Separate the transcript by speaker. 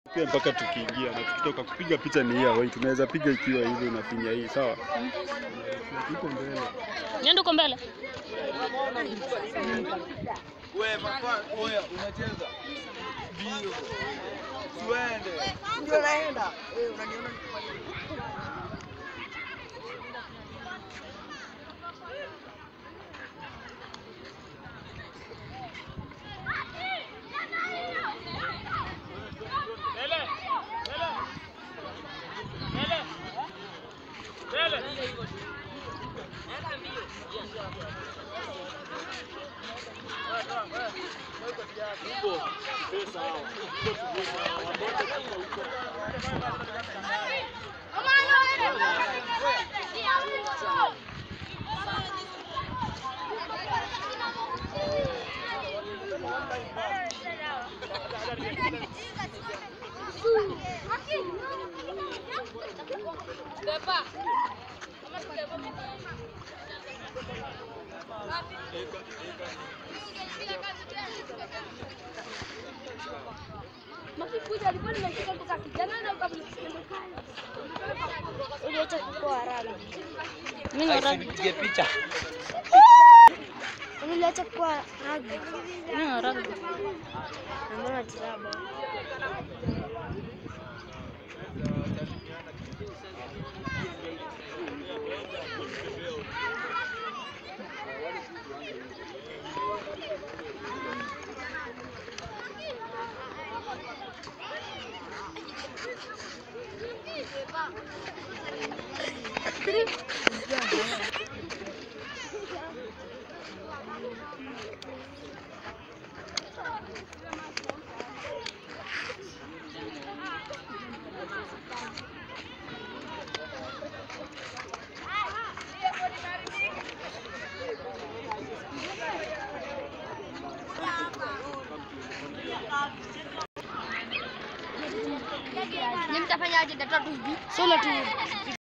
Speaker 1: Pia mpaka tukiingia na tukitoka kupiga picha ni hii away, tunaweza piga ikiwa hivi unafinya hii sawa. Iko mbele.
Speaker 2: Nenda uko mbele.
Speaker 3: Wewe papa, oya unacheza. Bio. Tuende.
Speaker 4: Ndio naenda. Eh, unaniona
Speaker 5: Uliacha kukua haraka.
Speaker 2: Mimi ni rugby.
Speaker 3: Nipige picha.
Speaker 5: Uliacha kukua rugby.
Speaker 2: Mimi ni rugby.
Speaker 5: Na mbona tiraba? Ni mtafanyaje? Tatu hivi. Soma tu.